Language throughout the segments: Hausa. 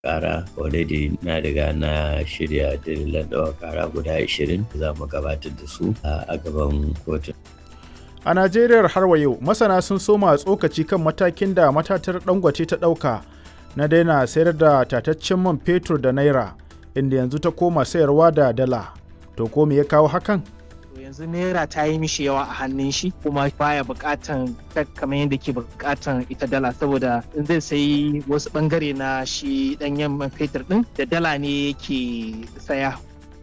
kara already na riga na shirya dalilan ɗaukar kara guda 20 za mu gabatar da su a gaban kotun. A Najeriya har wa yau masana sun soma tsokaci kan matakin da matatar Dangote ta ɗauka na daina sayar da tataccen man fetur da naira inda yanzu ta koma sayarwa da dala. To ko me ya kawo hakan? yanzu naira ta yi mishi yawa a hannun shi kuma baya bukatan kamar yadda ke bukatan ita dala saboda in zai sayi wasu bangare na shi danyen man fetur din da dala ne yake saya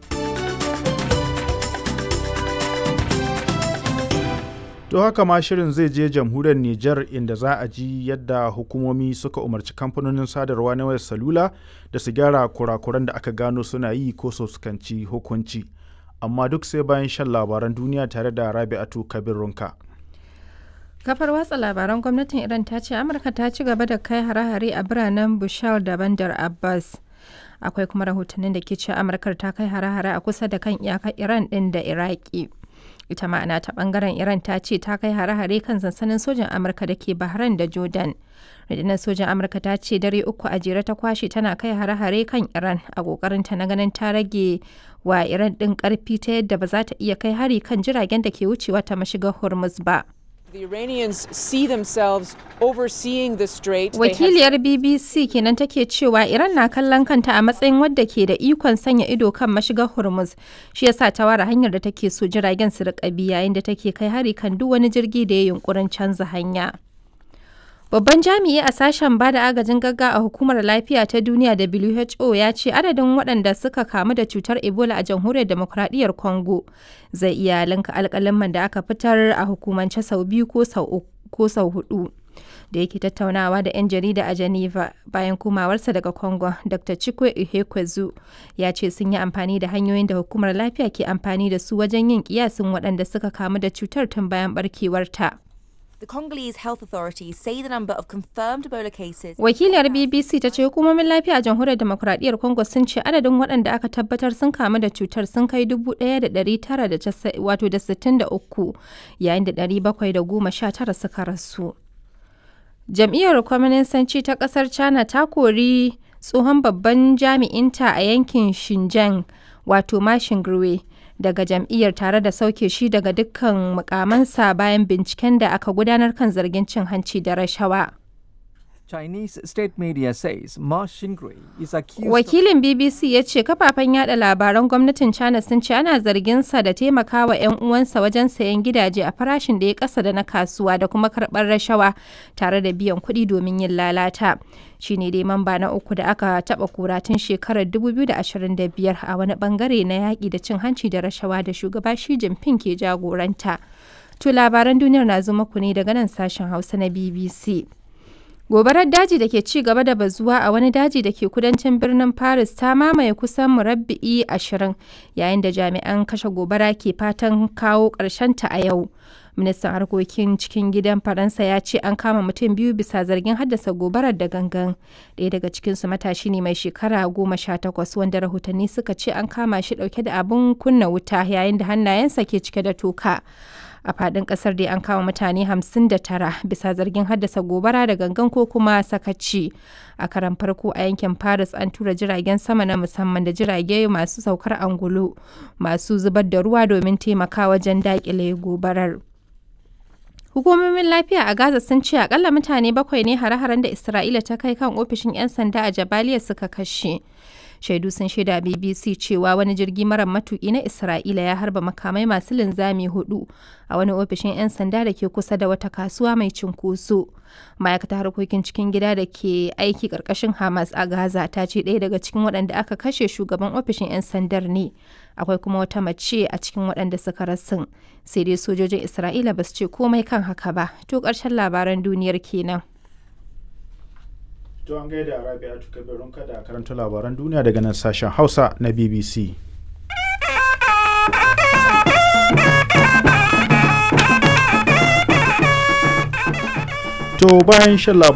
To haka ma shirin zai je jamhuriyar Nijar inda za a ji yadda hukumomi suka umarci kamfanonin sadarwa na wayar salula da su gyara kurakuran da aka gano suna yi ko su fuskanci hukunci. Amma duk sai bayan shan labaran duniya tare da Rabi'atu Kabir Runka. Kafar watsa labaran gwamnatin Iran ta ce Amurka ta ci gaba da kai hare-hare a biranen Bushal da Bandar Abbas. Akwai kuma rahotannin da ke ce Amurkar ta kai hare-hare a kusa da kan iyakar Iran ɗin da Iraki. ita ma'ana ta bangaren iran ta ce ta kai hare-hare kan sansanin sojan amurka da ke bahrain da jordan rundunar sojan amurka ta ce dare uku a jere ta kwashe tana kai hare-hare kan iran a kokarinta na ganin ta rage wa iran din karfi ta yadda ba za ta iya kai hari kan jiragen da ke wucewa ta mashigar hormuz ba The Iranians see themselves overseeing the strait. Wakiliyar BBC kenan take cewa Iran na kallon kanta a matsayin wadda ke da ikon sanya ido kan mashigar Hormuz. Shi yasa ta ware hanyar da take so jiragen su riƙa bi yayin da take kai hari kan duk wani jirgi da ya yunkurin canza hanya. Babban jami'i a sashen ba da agajin gagga a hukumar lafiya ta duniya WHO ya ce adadin waɗanda suka kamu da cutar Ebola a jamhuriyar demokuraɗiyyar Congo zai iya linka alƙalaman da aka fitar a hukumance sau biyu ko sau hudu. Da yake tattaunawa da 'yan jarida a Geneva bayan komawarsa daga Congo, Dr. Chikwe Ihekwezu ya ce sun yi amfani da hanyoyin da hukumar lafiya ke amfani da su wajen yin kiyasin waɗanda suka kamu da cutar tun bayan barkewarta. The Congolese health authorities say the number of confirmed Ebola cases. Wakiliyar BBC ta ce hukumomin lafiya a jamhuriyar demokuraɗiyyar Congo sun ce adadin waɗanda aka tabbatar sun kamu da cutar sun kai 1,963 yayin da 719 suka rasu. Jam'iyyar Kwaminisanci ta ƙasar China ta kori tsohon babban jami'inta a yankin Xinjiang wato Ma Xingui. daga jam'iyyar tare da sauke shi daga dukkan mukamansa bayan binciken da aka gudanar kan zargin cin hanci da rashawa. Chinese state media says Ma Xingui is accused Wakilin BBC ya ce kafafen yada labaran gwamnatin China sun ce ana zargin sa da taimakawa 'yan uwansa wajen sayan gidaje a farashin da ya kasa da na kasuwa da kuma karɓar rashawa tare da biyan kuɗi domin yin lalata. Shi ne dai mamba na uku da aka taɓa kura tun shekarar 2025 a wani bangare na yaƙi da cin hanci da rashawa da shugaba Xi Jinping ke jagoranta. To labaran duniyar na zo muku ne daga nan sashen Hausa na BBC. Gobarar daji da ke ci gaba da bazuwa a wani daji da ke kudancin birnin Paris ta mamaye kusan murabbi'i ashirin yayin da jami'an kashe gobara ke fatan kawo ta a yau. Ministan harkokin cikin gidan Faransa ya ce an kama mutum biyu bisa zargin haddasa gobarar da gangan. Ɗaya daga cikinsu matashi ne mai shekara goma sha takwas wanda rahotanni suka ce an kama shi ɗauke da abin kunna wuta yayin da hannayensa ke cike da toka. a fadin kasar dai an kama mutane 59 bisa zargin haddasa gobara da gangan ko kuma sakaci a karan farko a yankin paris an tura jiragen sama na musamman da jirage masu saukar angulu masu zubar da ruwa domin taimaka wajen dakile gobarar hukumomin lafiya a gaza sun ce akalla mutane bakwai ne hare-haren da isra'ila ta kai kan ofishin 'yan sanda a jabaliya suka kashe shaidu sun shaida bbc cewa wani jirgi mara matuki na isra'ila ya harba makamai masu linzami hudu a wani ofishin 'yan sanda da ke kusa da wata kasuwa mai cinkoso ma'aikatar harkokin cikin gida da ke aiki karkashin hamas a gaza ta ce ɗaya daga cikin waɗanda aka kashe shugaban ofishin 'yan sandar ne akwai kuma wata mace a cikin waɗanda suka rasin sai dai sojojin isra'ila ba su ce komai kan haka ba to ƙarshen labaran duniyar kenan To an gaida Rabi'atu Kabirun kada karanta labaran duniya daga nan sashen Hausa na BBC. To bayan shan labaran